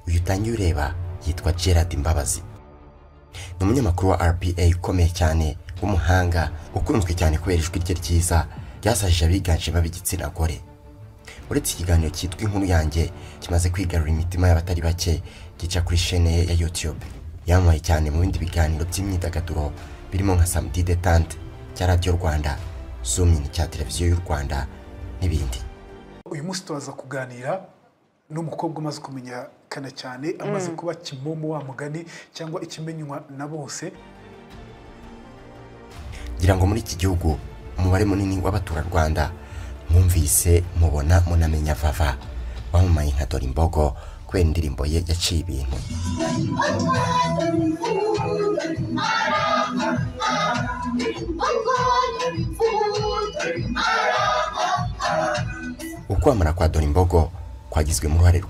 uyu utangiye ureba yitwa Gerard Mbabazi ni umunyamakuru wa RPA ukomeye cyane w'umuhanga ukunzwe cyane kubera ijwi rye ryiza ryasajije abiganjemo ab'igitsina gore uretse ikiganiro cyitwa inkuru yanjye kimaze kwigarura imitima y'abatari bake gica kuri shene ye ya YouTube yamamaye cyane mu bindi biganiro by'imyidagaduro birimo nka Samedi Detente cya Radio Rwanda Zoom In cya televiziyo y'u Rwanda n'ibindi uyu munsi turaza kuganira n'umukobwa umaze kumenyekana cyane amaze kuba kimomo wa mugani cyangwa ikimenywa na bose ngira ngo muri iki gihugu umubare munini w'abaturarwanda mwumvise mubona munamenya vava wamamaye nka dore imbogo kubera indirimbo ye yaciye ibintu ukwamara kwa dore imbogo kwagizwemo uruhare